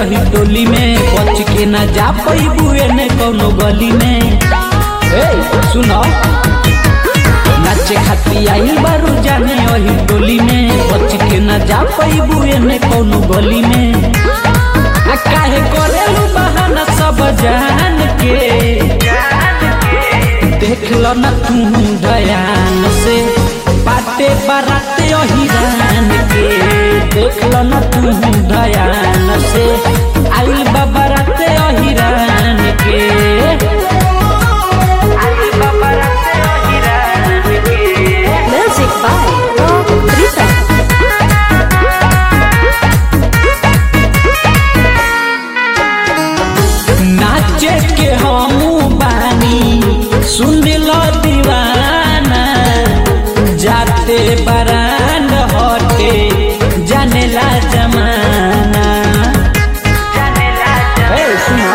यही टोली में बच के न जा पैबू एने कौनो गली में ए सुनो नाचे खाती आई बारू जाने वही टोली में बच के न जा पैबू एने कौनो गली में आ काहे करेलू बहाना सब जान के देख लो न तू दयान से बाटे बाराते हिरान के देख लो न तू दयान से आई बाराते हिरान के आई बाराते हिरान के Music by Rob Rita. नाचे के हमू बानी सुन लो दीवाना जाते बरान हटे जानेला जमाना ए, सुनो।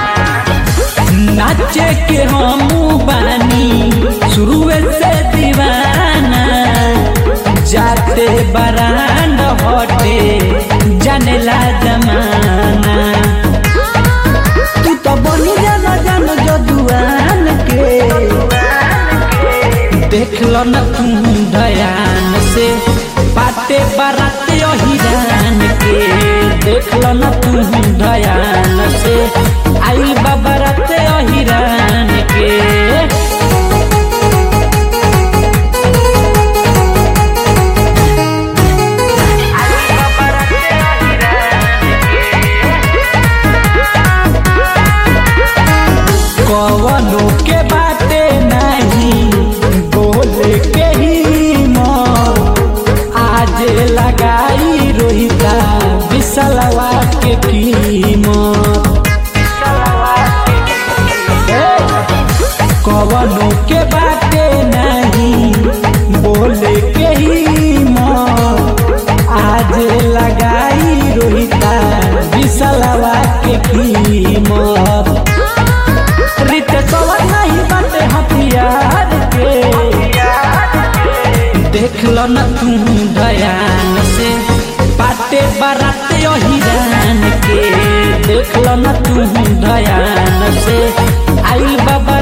नाचे के हमू बानी शुरुए से दीवाना जाते बरान हटे जानेला जमाना तू तो बनी जाना जान जदुआन के देख लो न तू दयान से बाटे बाराते हिरान के देख लो न तू दयान से आई बाराते हिरान के कवनो के बाटे नहीं बोले के ही मन आज लगाई रोहिता विसलवा के कीमत ए, कवनो के बाटे नहीं बोले के ही मन आज लगाई रोहिता विसलवा के कीमत रित कवर नहीं बाटे हथियार के देख लो न तू दयान से बाटे बाराते हिरान के देख लो न तू दयान से आइल बाबा